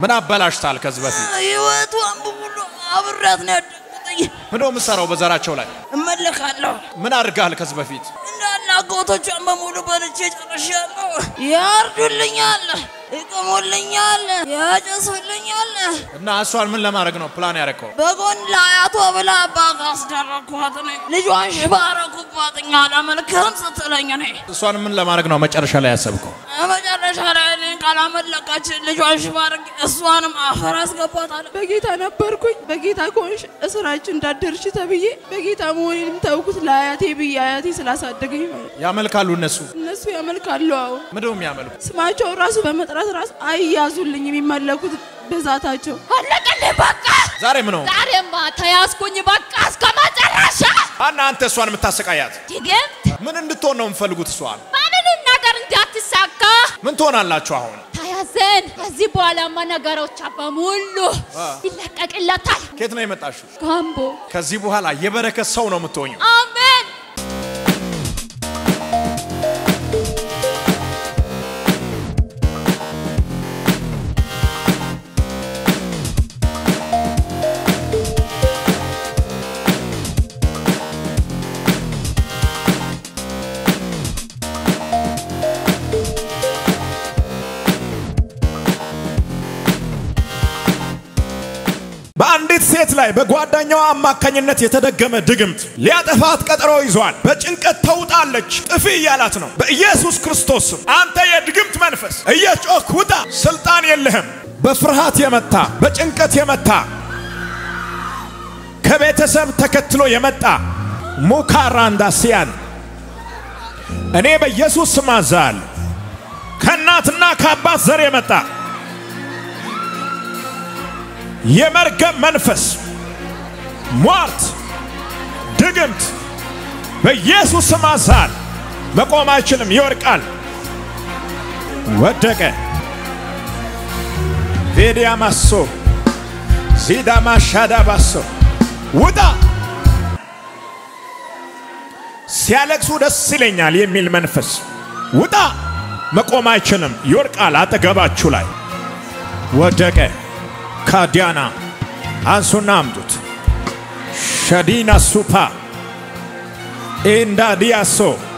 ምን አበላሽታል? ከዚህ በፊት ህይወቷን በሙሉ አብሬያት ነው ያደግኩትኝ። ምንድነው የምትሰራው በዘራቸው ላይ? እመለካለሁ ምን አድርጋል ከዚህ በፊት? እንዳለ አጎቶቿን በሙሉ በልቼ ጨርሻለሁ። ያርዱልኛል፣ ይቅሙልኛል፣ ያጨሱልኛል። እና እሷን ምን ለማድረግ ነው ፕላን ያደረከው? በጎን ለአያቷ ብላ አባ ካስደረግኳት እኔ ልጇን ሽባ አረኩባት። እኛ አላመልክህም ስትለኝ እኔ እሷን ምን ለማድረግ ነው መጨረሻ ላይ ያሰብከው? መጨረሻ ላይ እኔን ካላመለካች ልጇን ሽባ አድርጌ እሷንም አፈር አስገባታለሁ። በጌታ ነበርኩኝ። በጌታ ከሆንሽ እስራችን እንዳደርሽ ተብዬ በጌታ መሆኔንም ተውኩት ለአያቴ ብዬ አያቴ ስላሳደገኝ ማለት ነው። ያመልካሉ እነሱ እነሱ ያመልካሉ። አዎ ምንድነው የሚያመልኩ? ስማቸው ራሱ በመጥራት ራሱ አይያዙልኝ የሚመለኩት ብዛታቸው። አለቀልህ በቃ ዛሬ ምን ሆንክ? ዛሬማ ተያዝኩኝ በቃ እስከ መጨረሻ አና አንተ እሷን የምታሰቃያት ድግምት ምን እንድትሆን ነው የምፈልጉት? እሷን ማንንም ነገር እንዳትሳካ ምን ትሆናላችሁ አሁን? ተያዘን። ከዚህ በኋላማ ነገሮቿ በሙሉ ይለቀቅለታል። ከየት ነው የመጣችሁ? ጋምቦ ከዚህ በኋላ የበረከት ሰው ነው የምትሆኙ። አሜን። በአንዲት ሴት ላይ በጓደኛዋ አማካኝነት የተደገመ ድግምት ሊያጠፋት ቀጠሮ ይዟል። በጭንቀት ተውጣለች። ጥፊ እያላት ነው። በኢየሱስ ክርስቶስ ስም አንተ የድግምት መንፈስ እየጮክ ውጣ። ስልጣን የለህም። በፍርሃት የመታ በጭንቀት የመታ ከቤተሰብ ተከትሎ የመጣ ሙካራንዳ ሲያን እኔ በኢየሱስ ስም አዛለሁ። ከእናትና ከአባት ዘር የመጣ የመርገም መንፈስ ሟርት፣ ድግምት በኢየሱስ ስም አዛል መቆም አይችልም፣ ይወድቃል። ወደቀ። ቬዲያ ማሶ ዚዳማ ሻዳ ባሶ ውጣ። ሲያለቅሱ ደስ ይለኛል የሚል መንፈስ ውጣ። መቆም አይችልም፣ ይወድቃል። አጠገባችሁ ላይ ወደቀ። ካዲያና አንሱና አምጡት። ሸዲና ሱፓ ኤንዳዲያሶ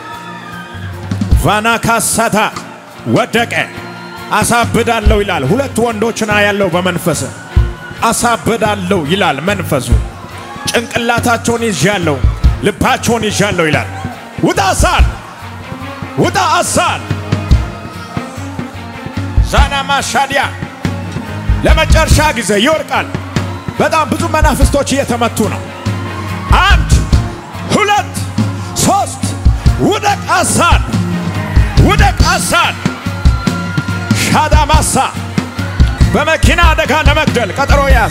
ቫና ካሳታ ወደቀ። አሳብዳለሁ ይላል። ሁለት ወንዶችና ያለው በመንፈስ አሳብዳለሁ ይላል መንፈሱ። ጭንቅላታቸውን ይዣለሁ፣ ልባቸውን ይዣለሁ ይላል። ውጣ አሳል፣ ውጣ አሳል ዛናማ ሻዲያ ለመጨረሻ ጊዜ ይወድቃል። በጣም ብዙ መናፍስቶች እየተመቱ ነው። አንድ ሁለት ሶስት፣ ውደቅ አሳን፣ ውደቅ አሳን። ሻዳ ማሳ በመኪና አደጋ ለመግደል ቀጠሮ ያዝ።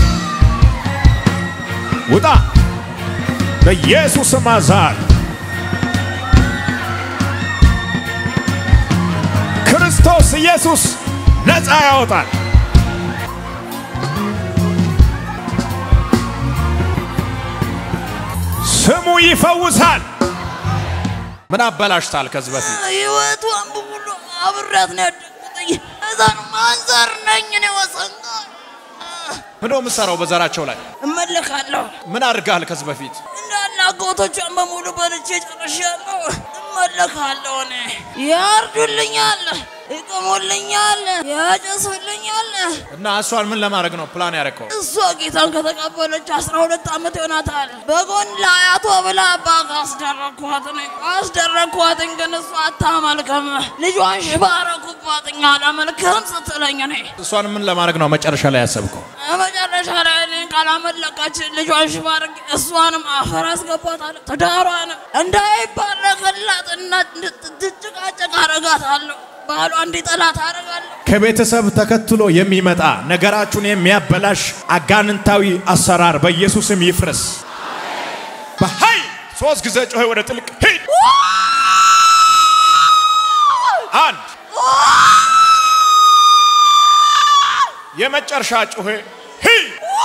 ውጣ በኢየሱስ አዛል። ክርስቶስ ኢየሱስ ነፃ ያወጣል። ስሙ ይፈውሳል። ምን አበላሽታል? ከዚህ በፊት ህይወቷን በሙሉ አብሬያት ነው ያደግኩትኝ። እዛን ማንዘር ነኝ እኔ ወሰንጋ ምንድነው የምትሰራው በዘራቸው ላይ? እመለካለሁ ምን አድርጋል? ከዚህ በፊት እንዳለ አጎቶቿን በሙሉ በልቼ ጨርሻለሁ። እመለካለሁ እኔ ያርዱልኛል፣ ይቅሙልኛል፣ ያጨሱልኛል። እና እሷን ምን ለማድረግ ነው ፕላን ያደረከው? እሷ ጌታን ከተቀበለች አስራ ሁለት ዓመት ይሆናታል። በጎን ለአያቷ ብላ አባ አስደረግኳት እኔ አስደረግኳትኝ፣ ግን እሷ አታመልክም። ልጇን ሽባ አረኩባት። እኛ አላመልክህም ስትለኝ እኔ እሷን ምን ለማድረግ ነው መጨረሻ ላይ ያሰብከው? መጨረሻ ላይ እኔን ካላመለካች ልጇን ሽባ አድርጌ እሷንም አፈር አስገባታለሁ። ትዳሯንም እንዳይባረክላት እና እንድትጨቃጨቅ አረጋታለሁ። ባሏ እንዲጠላት አረጋለሁ። ከቤተሰብ ተከትሎ የሚመጣ ነገራችሁን የሚያበላሽ አጋንንታዊ አሰራር በኢየሱስም ይፍረስ። በኃይል ሶስት ጊዜ ጮኸ ወደ ጥልቅ ሂድ። አንድ የመጨረሻ ጮኸ ሂድ።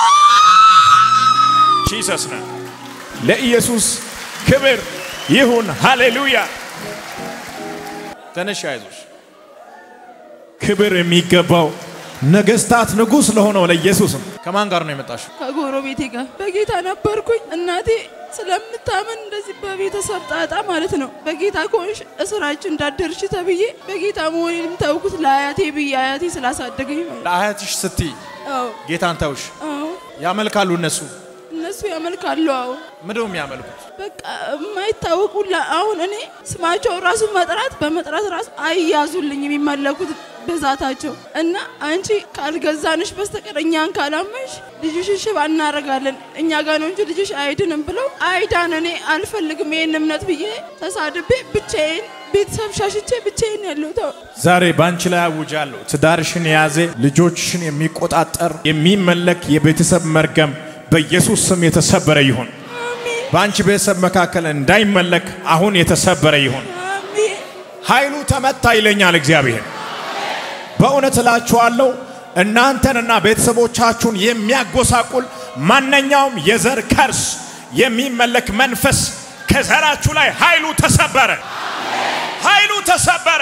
ጂሰስ ነው። ለኢየሱስ ክብር ይሁን። ሃሌሉያ። ተነሽ፣ አይዞሽ። ክብር የሚገባው ነገስታት ንጉሥ ለሆነው ለኢየሱስም ከማን ጋር ነው የመጣሽው? ከጎረቤቴ ጋር በጌታ ነበርኩኝ። እናቴ ስለምታምን እንደዚህ በቤተሰብ ጣጣ ማለት ነው በጌታ ከሆንሽ እስራችን እንዳደርሽ ተብዬ በጌታ መሆኔንም ተውኩት ለአያቴ ብዬ አያቴ ስላሳደገኝ ማለት ነው። ለአያትሽ ስትይ አዎ ጌታን ተውሽ። አዎ ያመልካሉ እነሱ እነሱ ያመልካሉ። አዎ ምንድን ነው የሚያመልኩት? በቃ የማይታወቁ ላ- አሁን እኔ ስማቸው ራሱ መጥራት በመጥራት ራሱ አይያዙልኝ የሚመለኩት ብዛታቸው እና አንቺ ካልገዛንሽ በስተቀር እኛን ካላመንሽ ልጅሽን ሽባ እናደርጋለን እኛ ጋር ነው እንጂ ልጅሽ አይድንም ብለው አይዳን እኔ አልፈልግም ይህን እምነት ብዬ ተሳድቤ ብቻዬን ቤተሰብ ሻሽቼ ብቻዬን ያለው ተው ዛሬ በአንቺ ላይ አውጃለሁ። ትዳርሽን የያዘ ልጆችሽን የሚቆጣጠር የሚመለክ የቤተሰብ መርገም በኢየሱስ ስም የተሰበረ ይሁን። አሜን በአንቺ ቤተሰብ መካከል እንዳይመለክ አሁን የተሰበረ ይሁን። አሜን ኃይሉ ተመታ ይለኛል እግዚአብሔር። በእውነት እላችኋለሁ እናንተንና ቤተሰቦቻችሁን የሚያጎሳቁል ማንኛውም የዘር ከርስ የሚመለክ መንፈስ ከዘራችሁ ላይ ኃይሉ ተሰበረ፣ ኃይሉ ተሰበረ።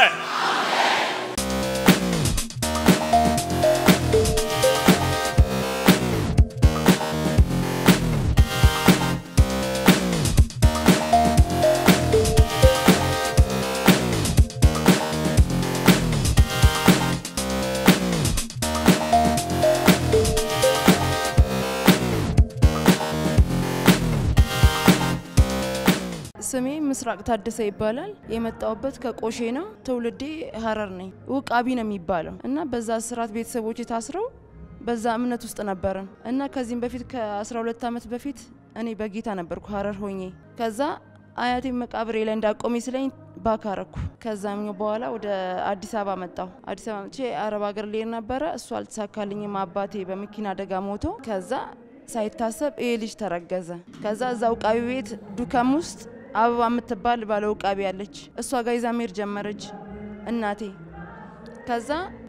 ስሜ ምስራቅ ታደሰ ይባላል። የመጣሁበት ከቆሼ ነው። ትውልዴ ሀረር ነኝ። ውቃቢ ነው የሚባለው እና በዛ ስርዓት ቤተሰቦች ታስረው በዛ እምነት ውስጥ ነበርን እና ከዚህም በፊት ከ12 ዓመት በፊት እኔ በጌታ ነበርኩ ሀረር ሆኜ ከዛ አያቴ መቃብሬ ላይ እንዳቆሚ ስለኝ ባካረኩ ከዛም በኋላ ወደ አዲስ አበባ መጣሁ። አዲስ አበባ መጥቼ አረብ ሀገር ልሄድ ነበረ። እሱ አልተሳካልኝም። አባቴ በመኪና አደጋ ሞቶ ከዛ ሳይታሰብ ይሄ ልጅ ተረገዘ። ከዛ እዛ ውቃቢ ቤት ዱከም ውስጥ አበባ የምትባል ባለ ውቃቢ ያለች እሷ ጋር ይዛ መሄድ ጀመረች እናቴ። ከዛ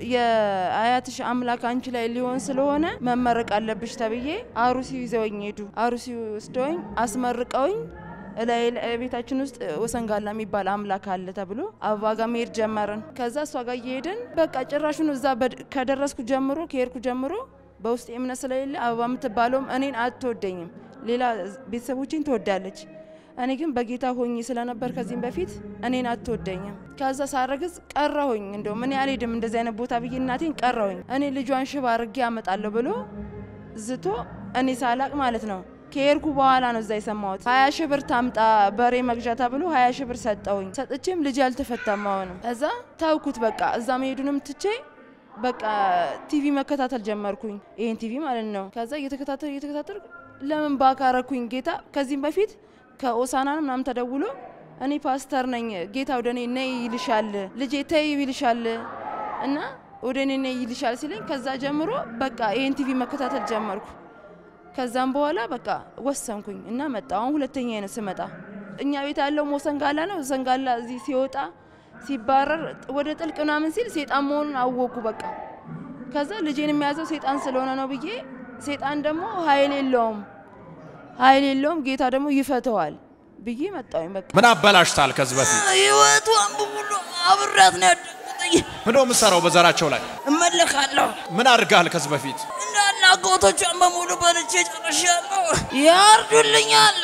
የአያትሽ አምላክ አንቺ ላይ ሊሆን ስለሆነ መመረቅ አለብሽ ተብዬ አሩሲ ይዘውኝ ሄዱ። አሩሲ ወስደውኝ አስመርቀውኝ እላይ ቤታችን ውስጥ ወሰንጋላ የሚባል አምላክ አለ ተብሎ አበባ ጋር መሄድ ጀመርን። ከዛ እሷ ጋር እየሄድን በቃ ጭራሹን እዛ በድ- ከደረስኩ ጀምሮ ከሄድኩ ጀምሮ በውስጥ እምነት ስለሌለ አበባ የምትባለውም እኔን አትወደኝም፣ ሌላ ቤተሰቦችን ትወዳለች። እኔ ግን በጌታ ሆኜ ስለነበር ከዚህም በፊት እኔን አትወደኝም። ከዛ ሳረግዝ ቀረሁኝ። እንደውም እኔ አልሄድም እንደዚህ አይነት ቦታ ብዬ እናቴን ቀረሁኝ። እኔ ልጇን ሽባ አርጌ አመጣለሁ ብሎ ዝቶ እኔ ሳላቅ ማለት ነው ከሄድኩ በኋላ ነው እዛ የሰማሁት። ሀያ ሺህ ብር ታምጣ በሬ መግዣ ተብሎ ሀያ ሺህ ብር ሰጠውኝ። ሰጥቼም ልጅ አልተፈታም አሁንም። ከዛ ታውኩት በቃ እዛ መሄዱንም ትቼ በቃ ቲቪ መከታተል ጀመርኩኝ። ይህን ቲቪ ማለት ነው። ከዛ እየተከታተል እየተከታተል ለምን ባካረኩኝ ጌታ ከዚህም በፊት ከኦሳናን ምናምን ተደውሎ እኔ ፓስተር ነኝ ጌታ ወደ እኔ ነይ ይልሻል፣ ልጄ ተይ ይልሻል እና ወደ እኔ ነይ ይልሻል ሲለኝ ከዛ ጀምሮ በቃ ይህን ቲቪ መከታተል ጀመርኩ። ከዛም በኋላ በቃ ወሰንኩኝ እና መጣሁ። አሁን ሁለተኛ አይነት ስመጣ እኛ ቤት ያለው ሞሰንጋላ ነው። ሰንጋላ እዚህ ሲወጣ ሲባረር ወደ ጥልቅ ምናምን ሲል ሴጣን መሆኑን አወኩ። በቃ ከዛ ልጄን የሚያዘው ሴጣን ስለሆነ ነው ብዬ ሴጣን ደግሞ ኃይል የለውም ኃይል የለውም ጌታ ደግሞ ይፈተዋል ብዬ መጣሁኝ። በቃ ምን አበላሽታል? ከዚህ በፊት ህይወቷን በሙሉ አብሬያት ነው ያደግኩትኝ። ምንድነው የምትሰራው በዘራቸው ላይ? እመለካለሁ ምን አድርጋል ከዚህ በፊት? እንዳለ አጎቶቿን በሙሉ በልቼ ጨርሻለሁ። ያርዱልኛል፣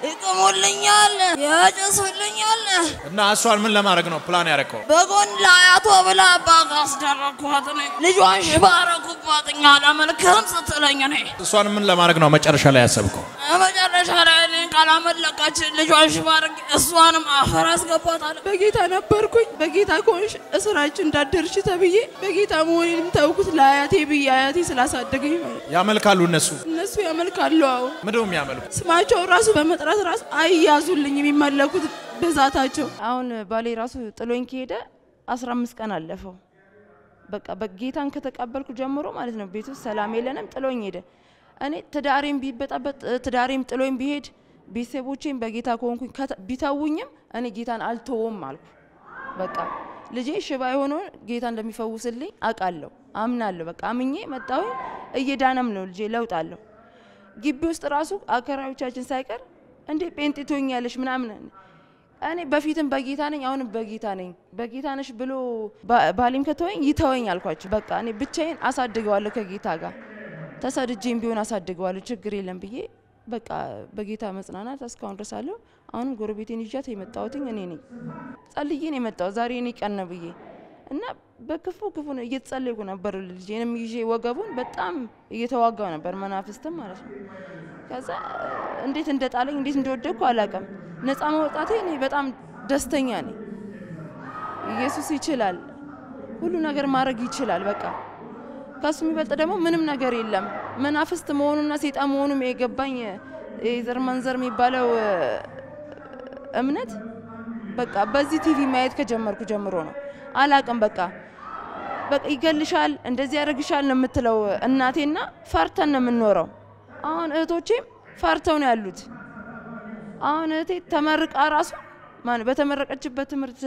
ይቅሙልኛል፣ ያጨሱልኛል። እና እሷን ምን ለማድረግ ነው ፕላን ያደረከው? በጎን ለአያቷ ብላ አባ ጋር አስደረግኳት። እኔ ልጇን ሽባ አረኩባት። እኛ አላመልክህም ስትለኝ እኔ እሷን ምን ለማድረግ ነው መጨረሻ ላይ ያሰብከው? መጨረሻ ላይ እኔን ካላመለካች ልጇን ሽባ አድርጌ እሷንም አፈር አስገባታለሁ። በጌታ ነበርኩኝ። በጌታ ከሆንሽ እስራችን እንዳደርሽ ተብዬ በጌታ መሆኔንም ተውኩት ለአያቴ ብዬ አያቴ ስላሳደገኝ ማለት ነው። ያመልካሉ እነሱ። እነሱ ያመልካሉ። አዎ ምንድነው የሚያመልኩ? ስማቸው ራሱ በመጥራት ራሱ አይያዙልኝ የሚመለኩት ብዛታቸው። አሁን ባሌ ራሱ ጥሎኝ ከሄደ 15 ቀን አለፈው። በቃ በጌታን ከተቀበልኩ ጀምሮ ማለት ነው ቤት ውስጥ ሰላም የለንም። ጥሎኝ ሄደ። እኔ ትዳሬም ቢበጣበጥ ትዳሬም ጥሎኝ ቢሄድ ቤተሰቦቼም በጌታ ከሆንኩኝ ከተ- ቢተውኝም እኔ ጌታን አልተወም አልኩ። በቃ ልጄ ሽባ የሆነውን ጌታ እንደሚፈውስልኝ አውቃለሁ፣ አምናለሁ። በቃ አምኜ መጣሁኝ። እየዳነም ነው ልጄ፣ ለውጥ አለሁ። ግቢ ውስጥ ራሱ አከራዮቻችን ሳይቀር እንዴ ጴንጤ ትሆኛለሽ ምናምን እኔ በፊትም በጌታ ነኝ፣ አሁንም በጌታ ነኝ። በጌታ ነሽ ብሎ ባ- ባሌም ከተወኝ ይተወኝ አልኳቸው። በቃ እኔ ብቻዬን አሳድገዋለሁ ከጌታ ጋር ተሰድጄም ቢሆን አሳድገዋለሁ፣ ችግር የለም ብዬ በቃ በጌታ መጽናናት እስካሁን ድረስ አለሁ። አሁንም ጎረቤቴን ይዣት የመጣሁትኝ እኔ ነኝ። ጸልዬ ነው የመጣሁት ዛሬ እኔ ቀን ነው ብዬ እና በክፉ ክፉ ነው እየተጸለይኩ ነበር። ልጄንም ይዤ ወገቡን በጣም እየተዋጋው ነበር፣ መናፍስትም ማለት ነው። ከዛ እንዴት እንደጣለኝ እንዴት እንደወደቅኩ አላውቅም። ነፃ መውጣቴ እኔ በጣም ደስተኛ ነኝ። ኢየሱስ ይችላል፣ ሁሉ ነገር ማድረግ ይችላል። በቃ ከሱ የሚበልጥ ደግሞ ምንም ነገር የለም። መናፍስት መሆኑና ሴጣን መሆኑም የገባኝ የዘር መንዘር የሚባለው እ፣ እምነት በቃ በዚህ ቲቪ ማየት ከጀመርኩ ጀምሮ ነው። አላቅም በቃ በቃ ይገልሻል፣ እንደዚህ ያደርግሻል ነው የምትለው እናቴና ፈርተን ነው የምንኖረው። አሁን እህቶቼም ፈርተው ነው ያሉት። አሁን እህቴ ተመርቃ ራሱ ማን በተመረቀችበት ትምህርት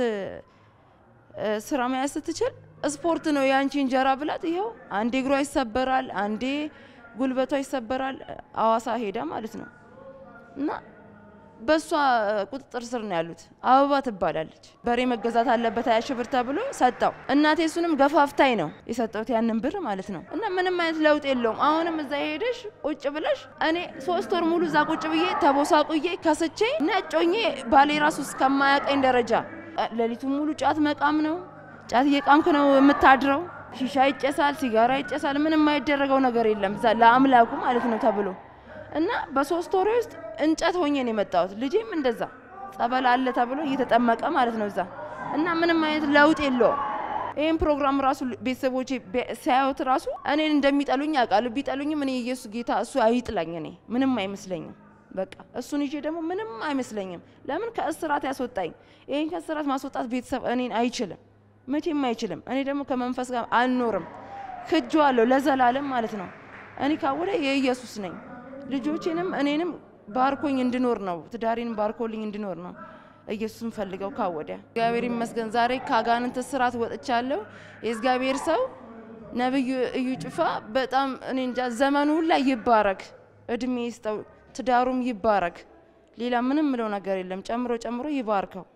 እ፣ ስራ መያዝ ስትችል ስፖርት ነው የአንቺ እንጀራ ብላት፣ ይኸው አንዴ እግሯ ይሰበራል፣ አንዴ ጉልበቷ ይሰበራል። አዋሳ ሄዳ ማለት ነው እና በእሷ ቁጥጥር ስር ነው ያሉት። አበባ ትባላለች። በሬ መገዛት አለበት ሀያ ሺህ ብር ተብሎ ሰጠው። እናቴ እሱንም ገፋፍታኝ ነው የሰጠሁት ያንን ብር ማለት ነው። እና ምንም አይነት ለውጥ የለውም። አሁንም እዛ ሄደሽ ቁጭ ብለሽ እኔ ሶስት ወር ሙሉ እዛ ቁጭ ብዬ ተቦሳቁዬ ከስቼ ነጮኜ ባሌ ራሱ እስከማያቀኝ ደረጃ ሌሊቱን ሙሉ ጫት መቃም ነው። ጫት እየቃምክ ነው የምታድረው። ሺሻ ይጨሳል፣ ሲጋራ ይጨሳል። ምንም የማይደረገው ነገር የለም እዛ ለአምላኩ ማለት ነው ተብሎ እና በሶስት ወሬ ውስጥ እንጨት ሆኜ ነው የመጣሁት። ልጄም እንደዛ ጸበል አለ ተብሎ እየተጠመቀ ማለት ነው እዛ እና ምንም አይነት ለውጥ የለውም። ይህን ፕሮግራም ራሱ ቤተሰቦቼ ቢ- ሲያዩት ራሱ እኔን እንደሚጠሉኝ ያውቃሉ። ቢጠሉኝም እኔ ኢየሱስ ጌታ እሱ አይጥላኝ፣ እኔ ምንም አይመስለኝም። በቃ እሱን ይዤ ደግሞ ምንም አይመስለኝም። ለምን ከእስራት ያስወጣኝ። ይህን ከእስራት ማስወጣት ቤተሰብ እኔን አይችልም፣ መቼም አይችልም። እኔ ደግሞ ከመንፈስ ጋር አልኖርም፣ ክጄዋለሁ ለዘላለም ማለት ነው። እኔ ካወደ የኢየሱስ ነኝ። ልጆቼንም እኔንም ባርኮኝ እንድኖር ነው፣ ትዳሬንም ባርኮልኝ እንድኖር ነው ኢየሱስን ፈልገው ካወዲያ። እግዚአብሔር ይመስገን ዛሬ ከአጋንንት እስራት ወጥቻለሁ። የእግዚአብሔር ሰው ነብዩ እዩ ጩፋ በጣም እኔ እንጃ ዘመኑ ሁላ ይባረክ፣ እድሜ ይስጠው፣ ትዳሩም ይባረክ። ሌላ ምንም ምለው ነገር የለም። ጨምሮ ጨምሮ ይባርከው።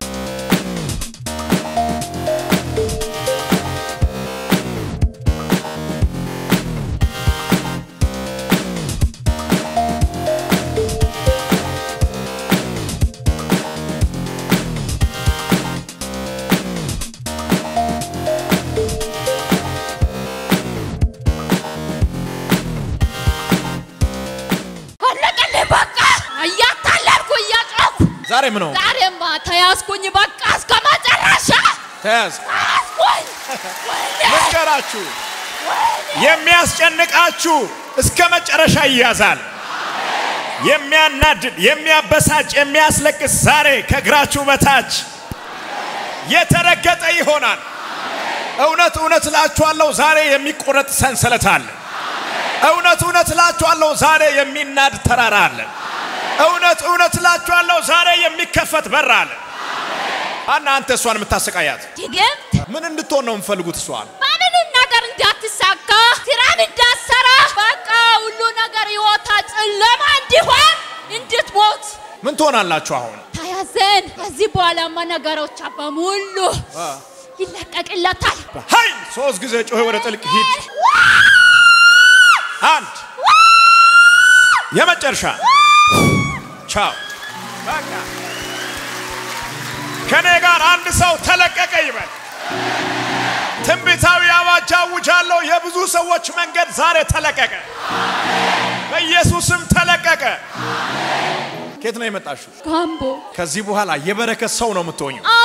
አለቀልኝ በቃ እያታለልኩ እያጮኩ ዛሬ ምን ነው ዛሬማ ተያዝኩኝ በቃ እስከ መጨረሻ ተያዝ ተያዝኩኝ ልንገራችሁ፣ የሚያስጨንቃችሁ እስከ መጨረሻ ይያዛል። የሚያናድድ፣ የሚያበሳጭ፣ የሚያስለቅስ ዛሬ ከእግራችሁ በታች የተረገጠ ይሆናል። እውነት እውነት እላችኋለሁ ዛሬ የሚቆረጥ ሰንሰለት አለ። እውነት እውነት እላችኋለሁ ዛሬ የሚናድ ተራራ አለ። እውነት እውነት እላችኋለሁ ዛሬ የሚከፈት በር አለ። አና አንተ እሷን የምታሰቃያት ድግምት ምን እንድትሆን ነው የምፈልጉት? እሷን በምንም ነገር እንዳትሳካ ስራም እንዳትሰራ በቃ ሁሉ ነገር ህይወታ ጨለማ እንዲሆን እንድትሞት ምን ትሆናላችሁ? አሁን ተያዘን። ከዚህ በኋላማ ነገሮች በሙሉ ይለቀቅለታል። ሀይ ሶስት ጊዜ ጮኸ ወደ ጥልቅ ሂድ። አንድ የመጨረሻ ቻው። በቃ ከኔ ጋር አንድ ሰው ተለቀቀ ይበል። ትንቢታዊ አዋጅ አውጃለሁ። የብዙ ሰዎች መንገድ ዛሬ ተለቀቀ፣ በኢየሱስም ተለቀቀ። ከየት ነው የመጣሽው? ጋምቦ ከዚህ በኋላ የበረከት ሰው ነው የምትሆኘው።